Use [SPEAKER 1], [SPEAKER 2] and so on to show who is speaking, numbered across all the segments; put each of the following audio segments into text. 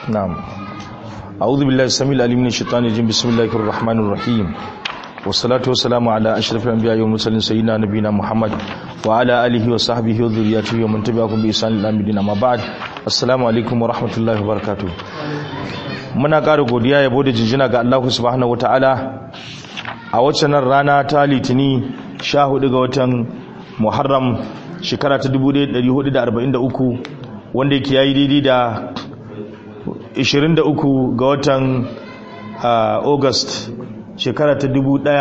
[SPEAKER 1] نعم أعوذ بالله السميع العليم من الشيطان الرجيم بسم الله الرحمن الرحيم والصلاة والسلام على أشرف الأنبياء والمرسلين سيدنا نبينا محمد وعلى آله وصحبه وذريته ومن تبعهم بإحسان إلى يوم الدين أما بعد السلام عليكم ورحمة الله وبركاته muna ƙara godiya yabo da jinjina ga Allah subhanahu wataala a waccan rana ta litini 14 ga watan Muharram shekara ta 1443 wanda yake yayi daidai da 23 ga watan August shekara ta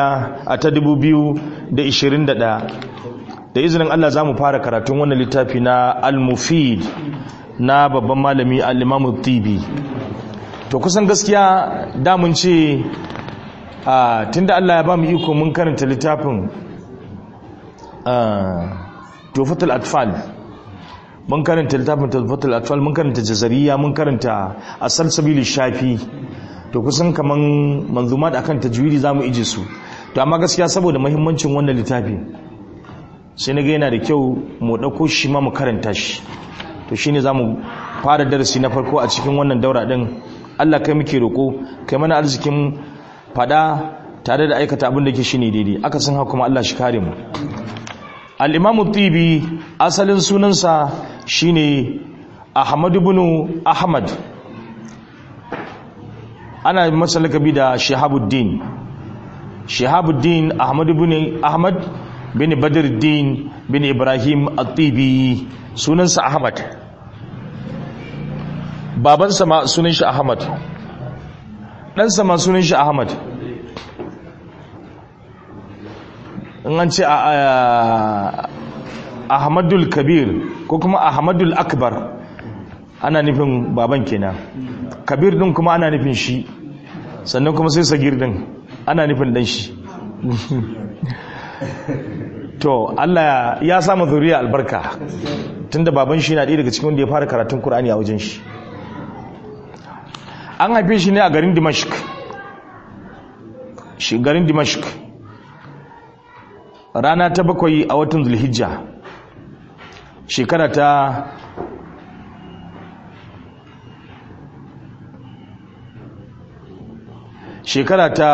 [SPEAKER 1] 2021 da izinin Allah za mu fara karatun wannan littafi na al-mufid na babban malami al-imamu tibi to kusan gaskiya damun ce tunda Allah ya ba mu iko mun karanta littafin tufatul atfal mun karanta littafin tufatul atfal mun karanta jazariya mun karanta asal sabili shafi to kusan kaman manzumat akan tajwidi zamu ije su to amma gaskiya saboda muhimmancin wannan littafi sai na ga yana da kyau mu dauko shi ma mu karanta shi to shine zamu fara darasi na farko a cikin wannan daura din Allah kai muke roko kai mana arzikin fada tare da aikata abin da ke shine daidai aka san haka kuma Allah shi kare mu al-Imam tibi asalin sunansa shine Ahmad ibn Ahmad ana masa lakabi da Shihabuddin Shihabuddin Ahmad ibn Ahmad bin Badruddin bin Ibrahim at-Tibi sunansa Ahmad babansa ma sunan shi Ahmad ɗansa ma sunan shi Ahmad in an ce Ahmadul Kabir ko kuma Ahmadul Akbar ana nufin baban kenan Kabir din kuma ana nufin shi sannan kuma sai Sagir din ana nufin dan shi to Allah ya samu zuriya albarka tunda baban shi na ɗaya daga cikin wanda ya fara karatun Kur'ani a wajen shi an haife shi ne a garin dimashq shi garin dimashq rana ta bakwai a watan zulhijja shekara ta shekara ta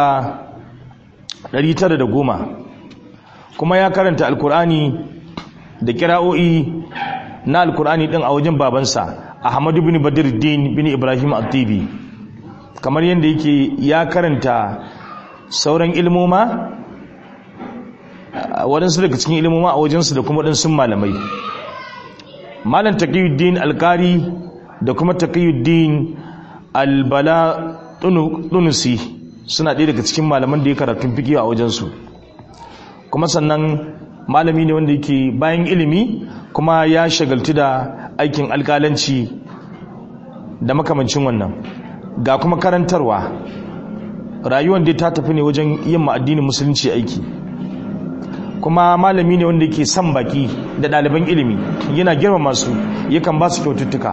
[SPEAKER 1] 910 kuma ya karanta alkur'ani da kira'o'i na alkur'ani din a wajen babansa ahmadu bin badruddin bin ibrahim at-tibi kamar yadda yake ya karanta sauran ilmoma waɗansu daga cikin ilmoma a wajensu da kuma waɗansu malamai malam taqiyuddin alkari da kuma taqiyuddin albala tunusi suna ɗaya daga cikin malaman da ya karatun fiki a wajensu kuma sannan malami ne wanda yake bayan ilimi kuma ya shagaltu da aikin alkalanci da makamancin wannan ga kuma karantarwa rayuwar da ta tafi ne wajen yin ma'addinin musulunci aiki kuma malami ne wanda yake son baki da ɗaliban ilimi yana girma masu yakan ba su kyaututtuka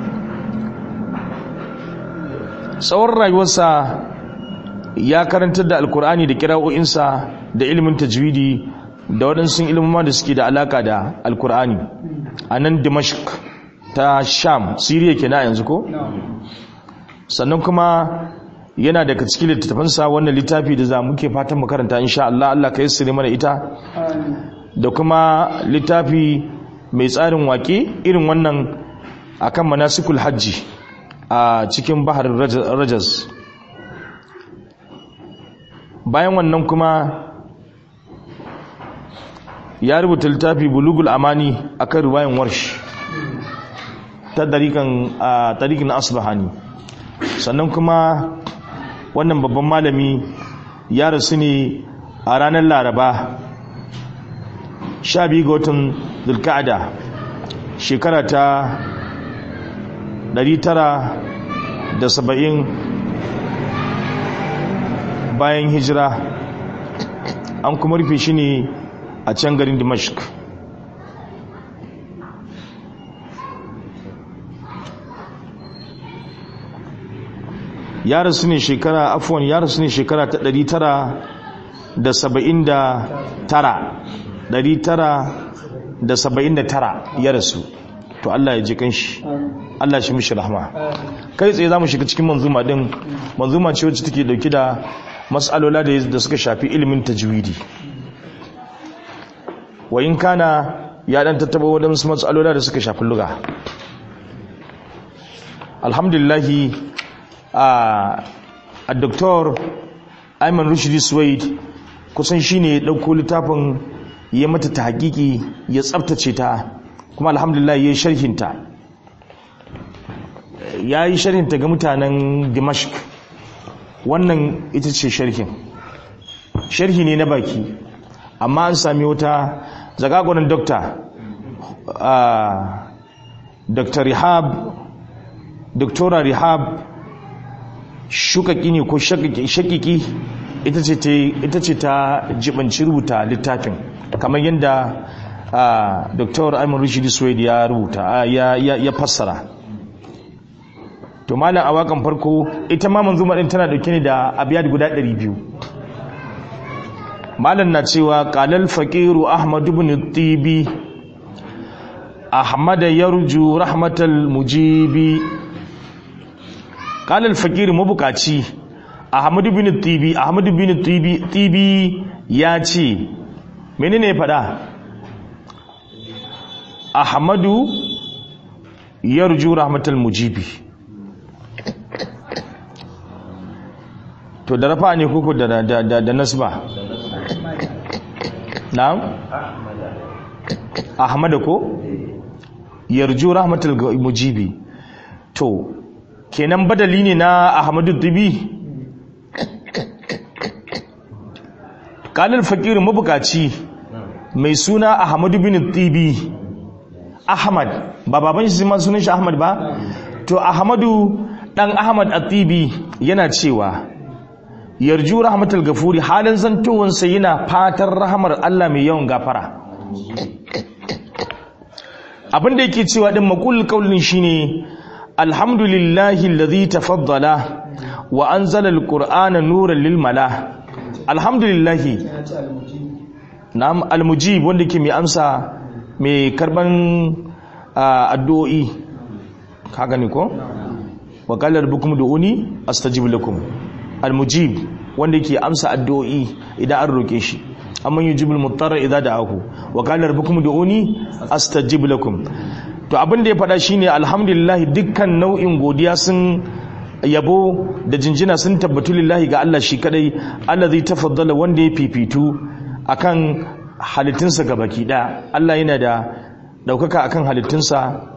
[SPEAKER 1] tsawon rayuwarsa ya karantar da alkur'ani da kira'o'insa da ilimin tajwidi da waɗansu ilimama da suke da alaka da alkur'ani a nan dimashq ta sham siriya ke na yanzu ko? sannan kuma yana daga cikin littattafansa wannan littafi da za muke fatan makaranta insha Allah Allah ka yassire mana ita da kuma littafi mai tsarin wake irin wannan akan manasikul hajji a cikin baharin rajas bayan wannan kuma ya rubuta littafi bulugul amani akan riwayan warsh ta tarikan asbahani sannan kuma wannan babban malami ya rasu ne a ranar laraba sha biyu ga watan zulka'ada shekara ta 970 bayan hijira an kuma rufe shi ne a can garin dimashq ya rasu ne shekara afuwan ya rasu ne shekara ta 979 979 ya rasu to Allah ya ji kanshi Allah shi mishi rahma kai tsaye zamu shiga cikin manzuma din manzuma ce wacce take dauke da mas'alola da da suka shafi ilimin tajwidi wa in kana ya dan tattaba wadansu mas'alola da suka shafi lugha alhamdulillah a a doktor Ayman Rushdi Suwaid kusan shine ya dauko littafin ya mata ta hakiki ya tsaftace ta kuma alhamdulillah ya yi sharhinta ya yi sharhinta ga mutanen dimashq wannan ita ce sharhin sharhi ne na baki amma an sami wata zagagonin dokta dr rihab doktora rihab shukaki ne ko shakiki ita ce ta jibanci rubuta littafin kamar yadda dr aiman rishidi suwaid ya rubuta ya fassara to malam a wakan farko ita ma manzuma din tana dauke ne da abiyad guda 200 malam na cewa qalal faqiru ahmad ibn tibi ahmad yarju rahmatal mujibi qalal faqir mabukaci ahmad ibn tibi ahmad ibn tibi tibi ya ce menene ya fada ahmadu yarju rahmatal mujibi to da rafa ne kuku da da da, da nasba na'am ahmada ko yarju rahmatal mujibi to kenan badali ne na ahmadu tibi kalil fakir mabukaci mai suna ahmadu bin tibi ahmad ba baban shi ma sunan shi ahmad ba to ahmadu dan ahmad at-tibi yana cewa yarju rahmatul gafuri halin zantowansa yana fatan rahamar Allah mai yawan gafara abin da yake cewa din maqul qaulin shine alhamdulillahi alladhi tafaddala wa anzala alqur'ana nuran lil mala alhamdulillahi na'am almujib wanda ke mai amsa mai karban addu'o'i ka gani ko wa qala rabbukum du'uni astajib lakum almujib wanda ke amsa addu'o'i idan an roke shi amma yujibul muttara idza da'ahu wa qala rabbukum du'uni astajib lakum to abin da ya faɗa shine alhamdulillah dukkan nau'in godiya sun yabo da jinjina sun tabbatu lillahi ga Allah shi kadai allazi tafaddala wanda ya fifitu akan halittunsa ga baki ɗaya Allah yana da ɗaukaka akan halittunsa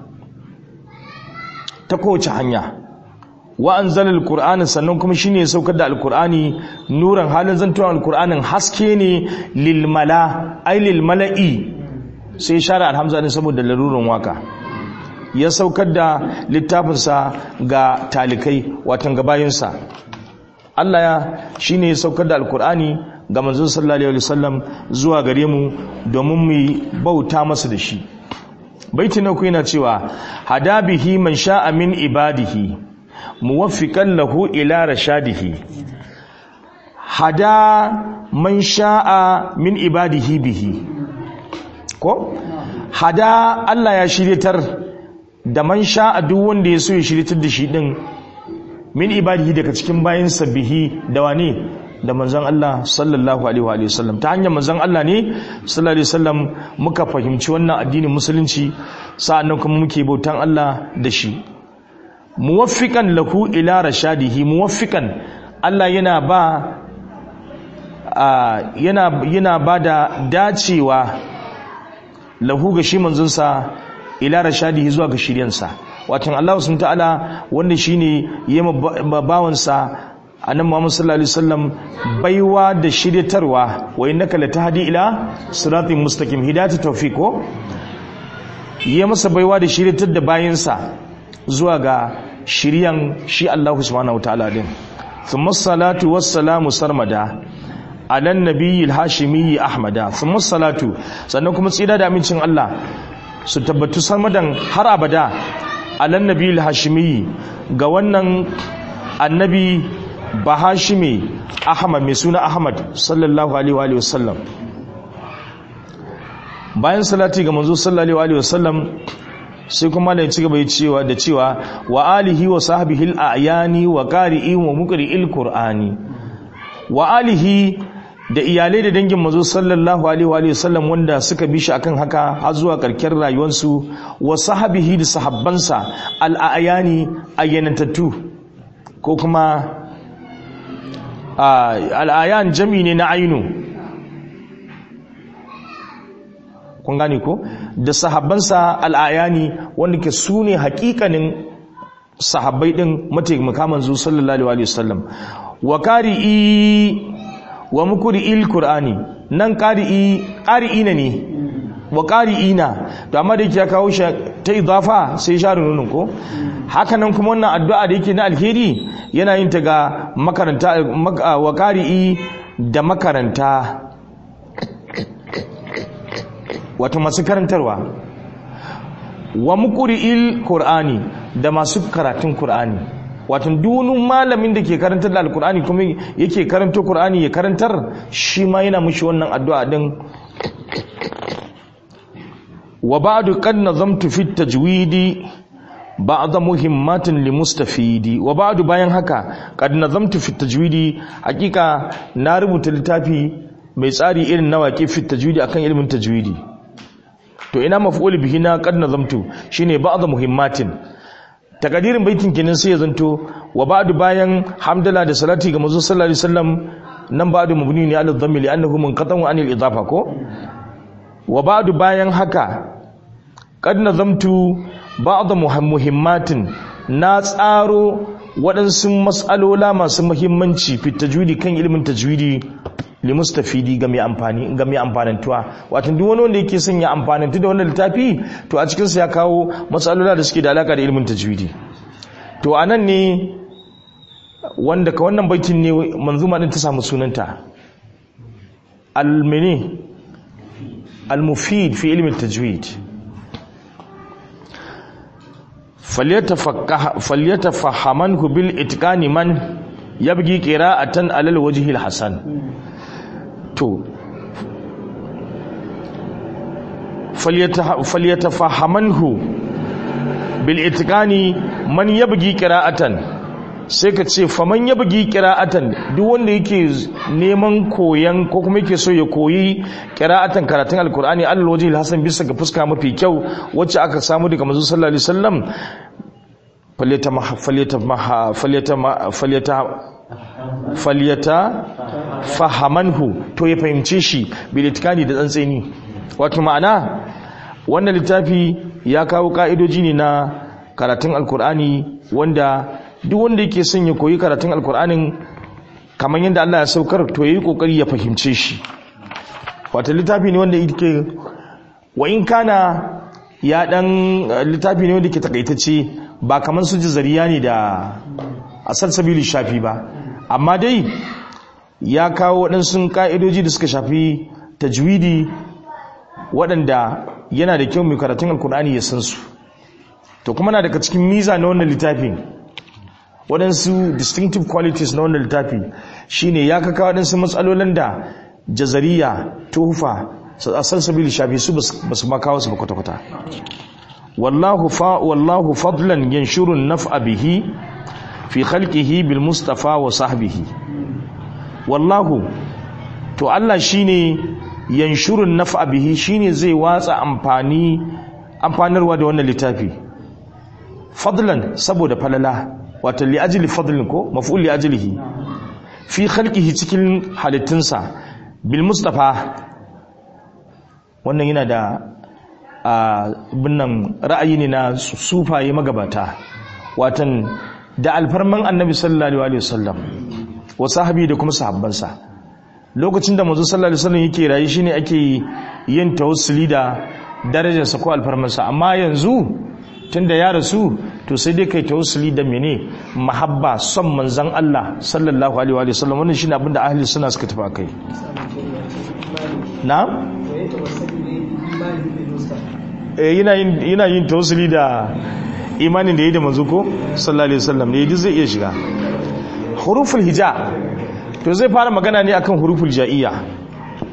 [SPEAKER 1] ta kowace hanya wa anzala alqur'ana sannan kuma shine ya saukar da alqur'ani nuran halin zantuwan alqur'anin haske ne lil mala ay lil mala'i sai shara alhamza ne saboda larurin waka ya saukar da littafinsa ga talikai watan gabayinsa Allah ya shine ya saukar da alqur'ani ga manzon sallallahu alaihi wasallam zuwa gare mu domin mu bauta masa da shi baiti na yana cewa hadabihi man sha'a min ibadihi muwaffiqan lahu ila rashadihi hada man sha'a min ibadihi bihi ko hada Allah ya shiryatar da man sha'a duk wanda ya so ya shiryatar da shi din min ibadihi daga cikin bayinsa bihi da wane da manzon Allah sallallahu alaihi wa sallam ta hanyar manzon Allah ne sallallahu alaihi wasallam muka fahimci wannan addinin musulunci sa'annan kuma muke bautan Allah da shi muwaffiqan lahu ila rashadihi muwaffiqan Allah yana ba yana yana bada dacewa lahu ga shi manzon sa ila rashadihi zuwa ga shiryansa wato Allah subhanahu ta'ala wanda shine yema bawansa annabi Muhammad sallallahu alaihi wasallam baiwa da shiryatarwa wa innaka latahdi ila siratin mustaqim hidayatu tawfiqo yi masa baiwa da shiryatar da bayansa zuwa ga shiryan shi Allah subhanahu wataala din thumma salatu wassalamu sarmada ala nabiyil hashimi ahmada thumma salatu sannan kuma tsira da amincin Allah su tabbatu sarmadan har abada ala nabiyil hashimi ga wannan annabi bahashimi ahmad mai suna ahmad sallallahu alaihi wa sallam bayan salati ga manzo sallallahu alaihi wa sallam sai kuma da ci gaba cewa da cewa wa alihi wa sahbihi al-ayani wa qari'i wa muqri'il qur'ani wa alihi da iyalai da dangin mazo sallallahu alaihi wa sallam wanda suka bi shi akan haka har zuwa karkar rayuwarsu wa sahabihi da sahabbansa al-ayani ayyanantattu ko kuma al-ayan jami ne na ainu kun gane ko da sahabbansa al'ayani wanda ke su ne hakikanin sahabbai din mataimaka manzo sallallahu alaihi wasallam wa qari'i wa mukri'il qur'ani nan qari'i qari'ina ne wa qari'ina to amma da yake ya kawo shi ta idafa sai share nunun ko haka nan kuma wannan addu'a da yake na alheri yana yin ta ga makaranta wa qari'i da makaranta wato masu karantarwa wa muqri'il qur'ani da masu karatun qur'ani wato dunin malamin da ke karantar da alqur'ani kuma yake karanto qur'ani ya karantar shi ma yana mushi wannan addu'a din wa ba'du qad nazamtu fi tajwidi ba'd muhimmatin limustafidi wa ba'du bayan haka qad nazamtu fi tajwidi hakika na rubuta littafi mai tsari irin na waƙe fi tajwidi akan ilimin tajwidi to ina maf'ul bihi na qad nazamtu shine ba'd muhimmatin takadirin baitin kenan sai ya zanto wa ba'du bayan hamdala da salati ga manzo sallallahu alaihi wasallam nan ba'du mabni ne ala dhammi li annahu munqatan anil idafa ko wa ba'du bayan haka qad nazamtu ba'd muhimmatin na tsaro waɗansu mas'alola masu muhimmanci fi tajwidi kan ilimin tajwidi limustafidi ga mai amfani ga mai amfanantuwa wato duk wani wanda yake son ya amfanantu da wannan littafi to a cikin sa ya kawo matsalola da suke da alaka da ilimin tajwidi to anan ne wanda ka wannan baitin ne manzuma din ta samu sunanta al-mini al-mufid fi ilmi tajwid falyatafahamanhu bil itqani man yabgi qira'atan alal wajhi al-hasan to falyatafahamanhu bil itqani man yabgi qira'atan sai ka ce faman yabgi qira'atan duk wanda yake neman koyan ko kuma yake so ya koyi qira'atan karatun alqur'ani alal wajhi al-hasan bisa ga fuska mafi kyau wacce aka samu daga manzo sallallahu alaihi wasallam falyata fahamanhu to ya fahimce shi bilitikani da tsantseni wato ma'ana wannan littafi ya kawo ka'idoji ne na karatun alkur'ani wanda duk wanda yake son ya koyi karatun alkur'anin kamar yadda Allah ya saukar to yayi kokari ya fahimce shi wato littafi ne wanda yake wa in kana ya dan littafi ne wanda ke takaitacce ba kamar su zariya ne da asal sabili shafi ba amma dai ya kawo waɗansu ƙa'idoji da suka shafi tajwidi waɗanda yana da kyau mai karatun alkur'ani ya san su to kuma na daga cikin miza na wannan littafin waɗansu distinctive qualities na wannan littafi shine ya kaka waɗansu matsalolin da jazariya tufa asal sabili shafi su ba su makawa su ba kwata-kwata wallahu fa wallahu fadlan yanshurun naf'a bihi fi khalqihi bil mustafa wa sahbihi wallahu to Allah shine yanshurun naf'a bihi shine zai watsa amfani amfanarwa da wannan littafi fadlan saboda falala wato li ajli fadlin ko maf'ul li ajlihi fi khalqihi cikin halittunsa bil mustafa wannan yana da binnan ra'ayi ne na sufaye magabata watan da alfarman annabi sallallahu alaihi wasallam wa sahabi da kuma sahabbansa lokacin da manzo sallallahu alaihi wasallam yake rayi shine ake yin tawassuli da darajarsa ko alfarmansa amma yanzu tunda ya rasu to sai dai kai tawassuli da mene mahabba son manzon Allah sallallahu alaihi wasallam wannan shine abinda ahli sunna suka tafi kai na yana yin tausuli da imanin da ya yi da manzo ko sallallahu alaihi wasallam ne yaji zai iya shiga huruful hija to zai fara magana ne akan huruful ja'iyya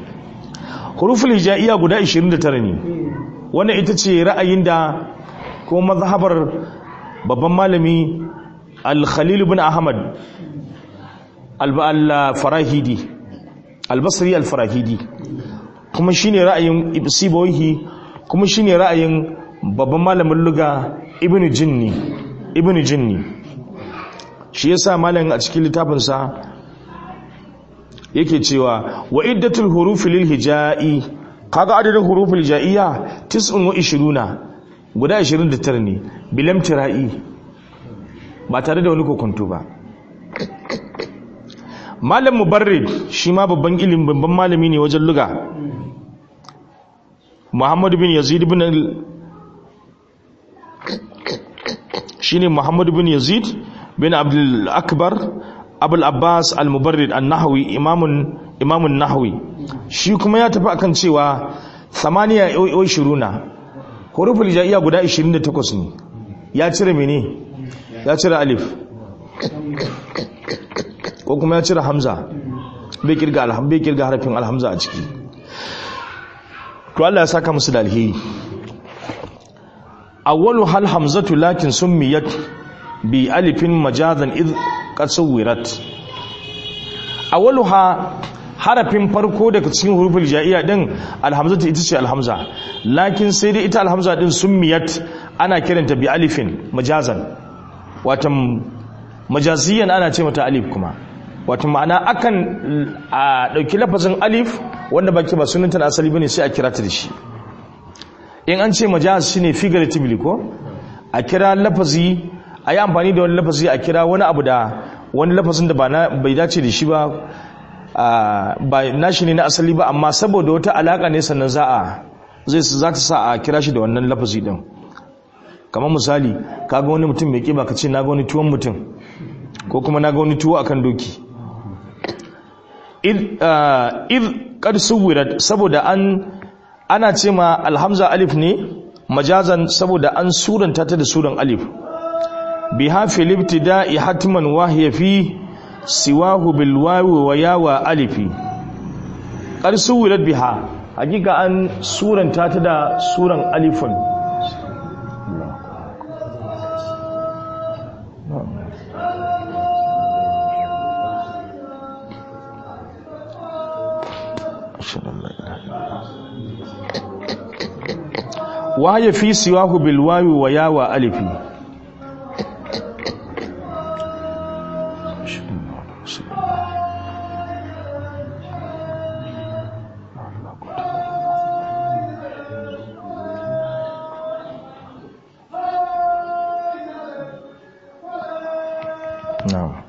[SPEAKER 1] huruful hija'iyya guda 29 ne wannan ita ce ra'ayin da ko ko mazhabar babban malami al-khalil ibn ahmad al-farahidi al-basri al-farahidi kuma shine ra'ayin ibsibawi kuma shine ra'ayin babban malamin luga ibn jinni ibn jinni shi yasa malamin a cikin littafinsa yake cewa wa iddatul hurufi lil hijai kaga adadin huruful hijaiya 29 guda 29 ne bilam tira'i ba tare da wani kokonto ba malam mubarrid shi ma babban ilimin babban malami ne wajen luga muhammad bin yazid bin shine muhammad bin yazid bin abdul akbar abul abbas al-mubarrid an-nahwi imamun imamun nahwi shi kuma ya tafi akan cewa samaniya yau shiruna huruful jaiya guda 28 ne ya cire mene ya cire alif ko kuma ya cire hamza bai kirga alham bai kirga harafin alhamza a ciki to Allah ya saka musu da alheri awwalu hal hamzatu lakin summiyat bi alifin majazan id qad suwirat awwaluha harafin farko daga cikin huruful jaiya din alhamzatu ita ce alhamza lakin sai dai ita alhamza din summiyat ana kiranta bi alifin majazan watan majaziyan ana ce mata alif kuma watan ma'ana akan a dauki lafazin alif wanda baki ba sunanta na asali bane sai a kira ta da shi in an ce majaz shine figuratively ko a kira lafazi a yi amfani da wani lafazi a kira wani abu da wani lafazin da bai dace da shi ba ba nashi ne na asali ba amma saboda wata alaka ne sannan za a zai za ta sa a kira shi da wannan lafazi din kamar misali kaga wani mutum mai kiba ka ce na ga wani tuwon mutum ko kuma na ga wani tuwo akan doki id qad suwirat saboda an ana ce ma alhamza alif ne majazan saboda an suranta ta da suran alif biha fil ibtida'i hatman wahiya fi siwahu bil wawi wa yawa alifi qad suwirat biha hakika an suranta ta da suran alifun وهي في سواه بالواو ويا ألف نعم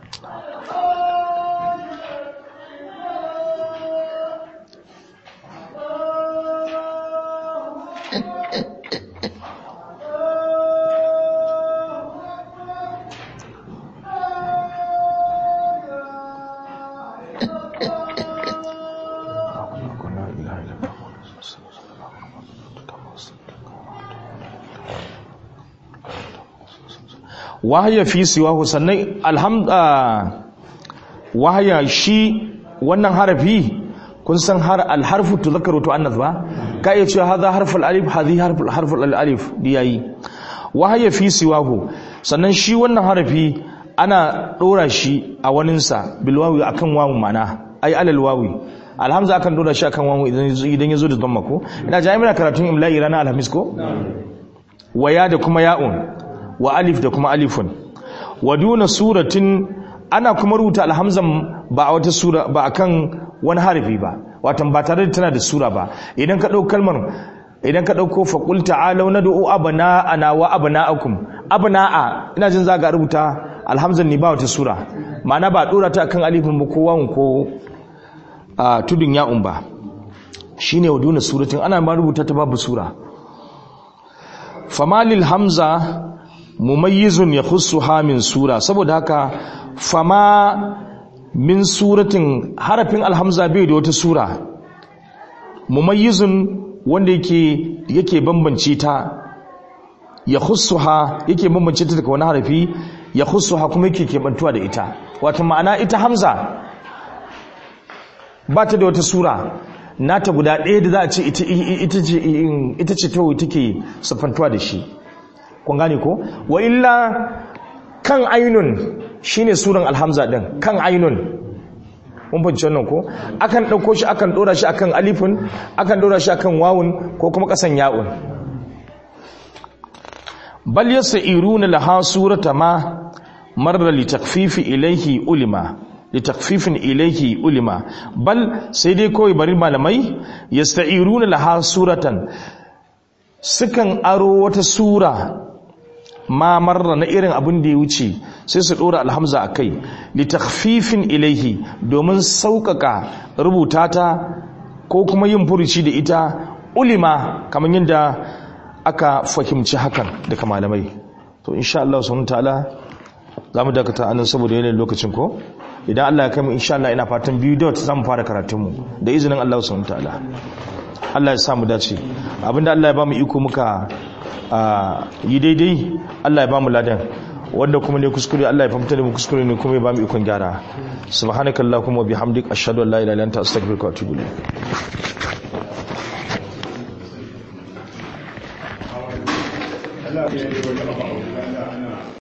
[SPEAKER 1] wahaya fi siwahu sannan alhamda wahaya shi wannan harafi kun san har alharfu tuzakkaru to annas ba ka iya cewa hadha harful alif hadhi harful harful alif diyayi wahaya fi siwahu sannan shi wannan harafi ana dora shi a waninsa bil wawi akan wawu mana ai alal wawi alhamza akan dora shi akan wawu idan idan yazo da dhamma ko ina jami'a karatun imla'i ranar alhamis ko waya da kuma ya'un wa alif da kuma alifun wa duna suratin ana kuma rubuta alhamzan ba a wata sura ba akan wani harafi ba watan ba tare da tana da sura ba idan ka dauko kalmar idan ka dauko fa qul ta'alu nad'u abna'ana wa abna'akum abna'a ina jin za ga rubuta alhamzan ne ba wata sura ma'ana ba dora ta akan alifin ba ko wawun ko a tudun ya'un ba shine wa duna suratin ana ma rubuta ta babu sura famalil hamza mumayyizun ya khussuha min sura saboda haka fama min suratin harafin alhamza bai da wata sura mumayyizun wanda yake yake bambance ta ya khussuha yake bambance ta daga wani harafi ya khussuha kuma yake kebantuwa da ita wato ma'ana ita hamza ba ta da wata sura nata guda ɗaya da za a ce ita ce ita ce take siffantuwa da shi kun gane ko wa illa kan ainun shine suran alhamza din kan ainun mun fahimci wannan ko akan dauko shi akan dora shi akan alifun akan dora shi akan wawun ko kuma kasan ya'un bal yasiruna laha surata ma marra li takfifi ilayhi ulima li takfifin ilayhi ulima bal sai dai kawai bari malamai yasta'iruna laha suratan sukan aro wata sura ma marra na irin abin da ya wuce sai su dora alhamza a kai litakhfifin ilaihi domin sauƙaƙa rubuta ta ko kuma yin furuci da ita ulima kamar yadda aka fahimci hakan daga malamai to insha Allah subhanahu ta'ala za mu dakata anan saboda yanayin lokacin ko idan Allah ya kai mu insha Allah ina fatan biyu dot za mu fara karatunmu da izinin Allah subhanahu ta'ala Allah ya sa mu dace abinda Allah ya ba mu iko muka yi daidai Allah ya ba mu ladan wanda kuma ne kuskure Allah ya fahimta da mu kuskure ne kuma ya ba mu ikon gyara subhanakallahumma bihamdik ashhadu an la ilaha illa anta astaghfiruka wa atubu ilayk
[SPEAKER 2] Allah ya yi wata